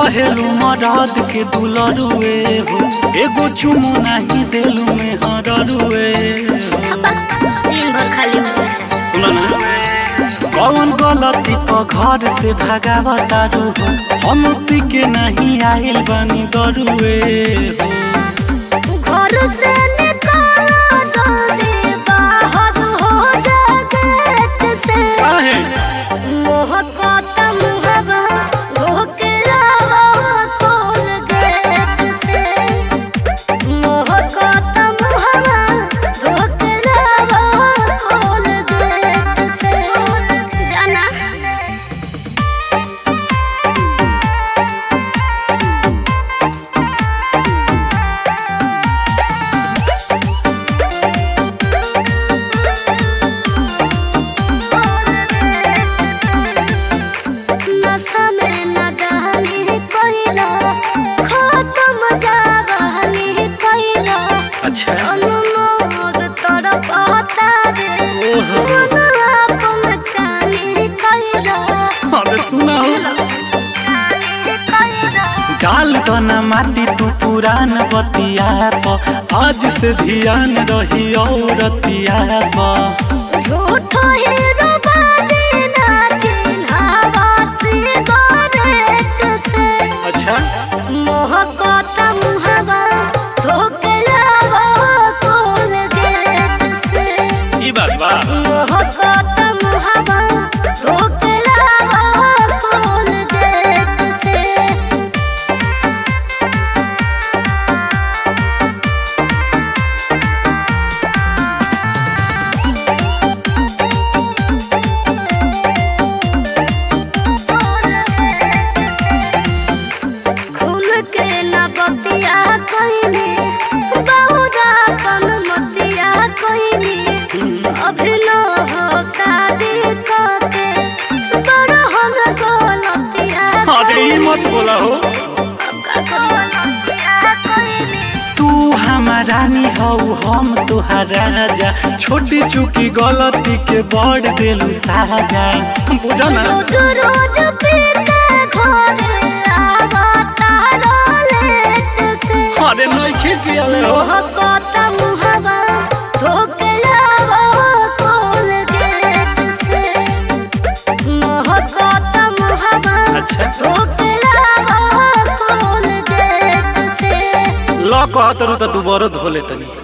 कहेलू मरद के दुलरुए हो एगो चुमो नहीं देलू में हररुए हो दिन भर खाली हो जाए सुनो ना कौन गलती पर घर से भागावतारू हो हम पी के नहीं आइल बानी दरुए हो घर से निकालो जल्दी बाहर हो जा गेट से काहे मोह को तम हवा धोके लावा खोल गेट से मोह को तम हवा धोके लावा खोल गेट से जाना नशा में न गहनी कोइला खत्म जागहनी कोइला अच्छा अनुमोद तड़पता रे ओहो। मन आपन छानी कोइला अरे सुना हो डाल दना माटी तू पुरान बतिया प आज से ध्यान रही औरतिया प झूठ हीरो बाजे ना चिन्हावा सिगारेट से अच्छा मोह को तम हवा धोके लावा खोल गेट से ई बात बा मोह को तम हवा धोके लावा खोल गेट से खुल के न बतिया कइनी बहुरा कन मतिया कइनी अभिनव हो शादी करके बड़ हम गलतिया अरे ई मत बोला हो अब का करिए तू हमारा रानी हऊ हम तुहार राजा छोटी चुकी गलती के बड़ देलू साजा बुझा ना रोज रोज पीते घरे आवा तारा लेट से अरे नइखे पियाले हो मोह को तम हवा धोके लावा खोल गेट से मोह को तम हवा अच्छा धोके लावा खोल गेट से ल कहतरू त दुबारो धोले तनी